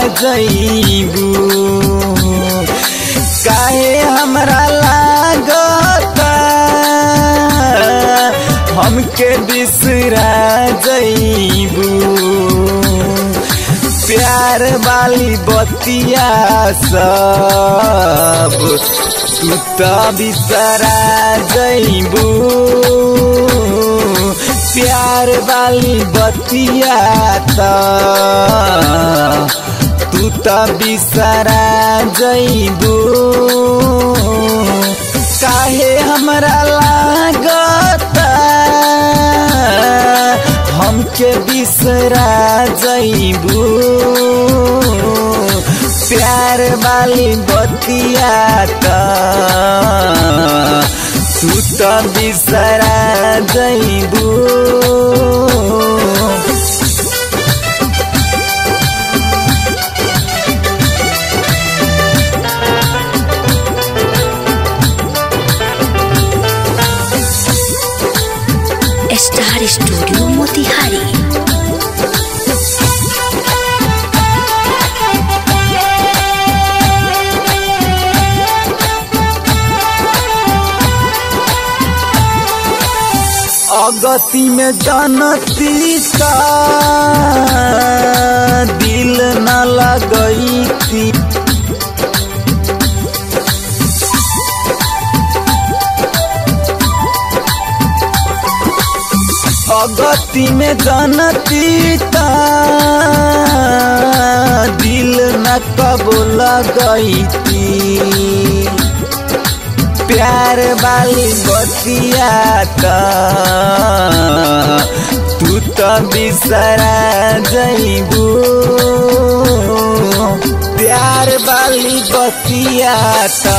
जईबू काहे हमरा लागता हमके बिसरा जईबू प्यार वाली बतिया सब तू तो बिसरा जईबू प्यार वाली बतिया त तू तो बिसरा जईबू काहे हमरा लागता हमके बिसरा जईबू प्यार वाली बतिया त तू तो बिसरा जईबू स्टार स्टूडियो मोतिहारी अगति में जानती का दिल न लगई थी अगति में जानती का दिल न कब लगई थी प्यार वाली बतिया त तू तो बिसरा जईबू प्यार वाली बतिया त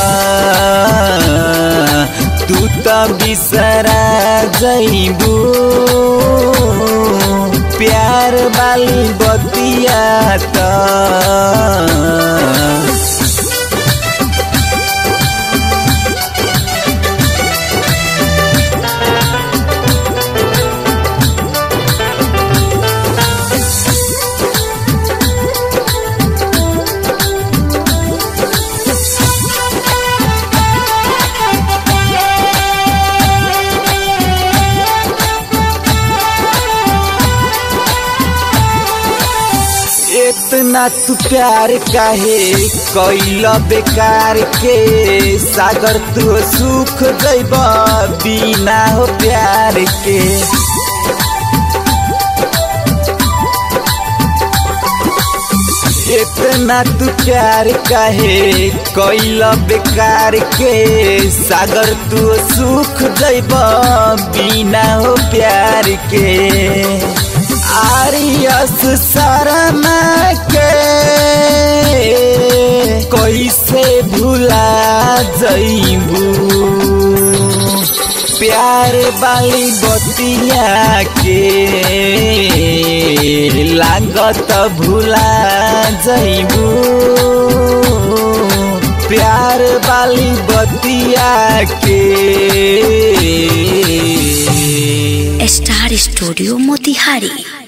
तू तो बिसरा जईबू प्यार वाली बतिया त इतना तू प्यार काहे कैल बेकार के सागर तू सुख जैब बिना हो प्यार के इतना तू प्यार काहे कैल बेकार के सागर तू सुख जैब बिना हो प्यार के आरियस शर्मा के कैसे भुला जईबू प्यार वाली बतिया के लागत भुला जईबू प्यार वाली बतिया के स्टार स्टूडियो मोतिहारी